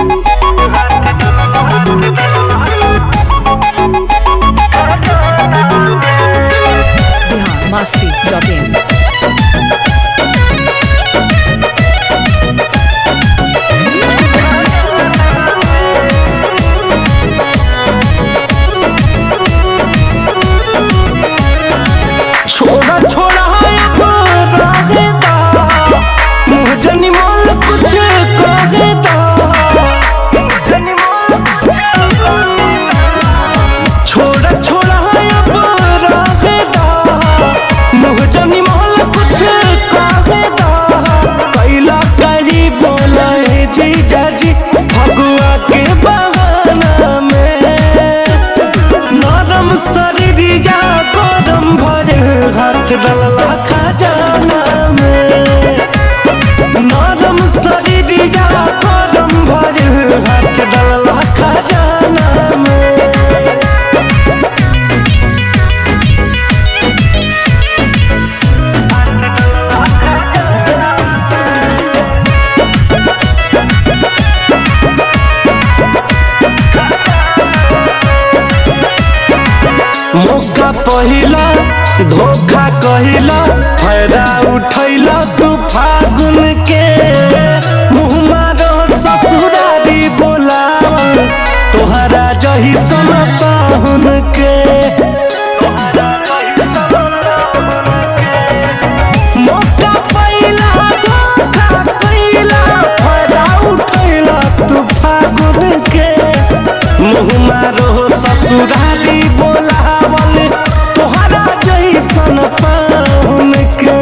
Bihar Masti dot in छोड़ा छोड़ा अब रहेदा मुँह जनी मोल कुछ कहेदा छोड़ा छोड़ा अब रहेदा मुँह जनी मोल कुछ कहेदा कैला करी बोला है जीजा जी फगुआ के बहाना में नरम शरीरिया गरम भरे हाथ डलला खजाना में नरम शरीरिया गरम भरे हाथ डलला खजाना में मौका पहिला धोखा कहिला फायदा उठैला तू फागुन के मुँह मारो ससुरारी बोलावल तोहरा जही सन पाहुन के मौका पहिला धोखा कहिला फायदा उठैला तू फागुन के मुँह मारो ससुरारी बोलावल तोहरा जैसन पाहुन के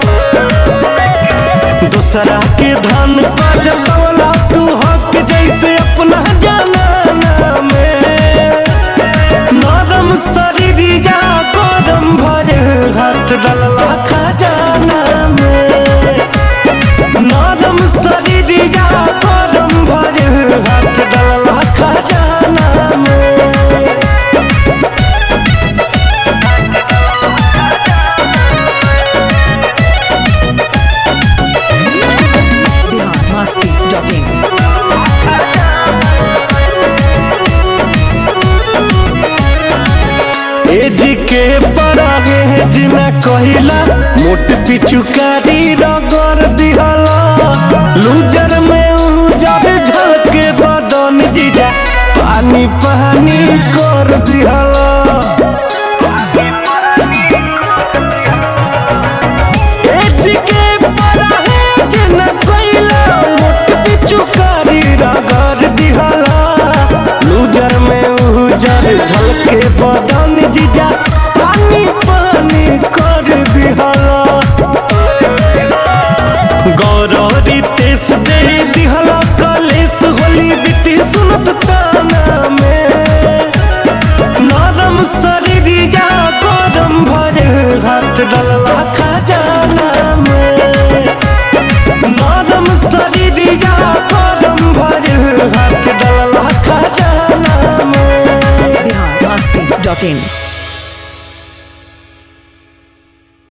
दूसरा के धन का जतवला तू हक जैसे अपना जाना में नरम शरीरिया गरम भरे हाथ डलला खजाना में नरम शरीरिया गरम भरे हाथ डलला खजाना में बिहार मस्ती डॉट इन एज के परागे जिना कहिला मोट पिचुकारी रगड़ दिहला लूजर में उजर झलके बदन जीजा पानी पानी कर दिहला एज के परागे जिना कहिला मोट पिचुकारी रगड़ दिहला लूजर में उजर झलके बदन जीजा पानी पानी कर दिहला गौरवरी तेस दे दिहला कलेस होली बीती सुनत ताना में नरम शरीरिया गरम भरे हाथ डलला खजाना में नरम शरीरिया गरम भरे हाथ डलला खजाना में बिहार मस्ती डॉट इन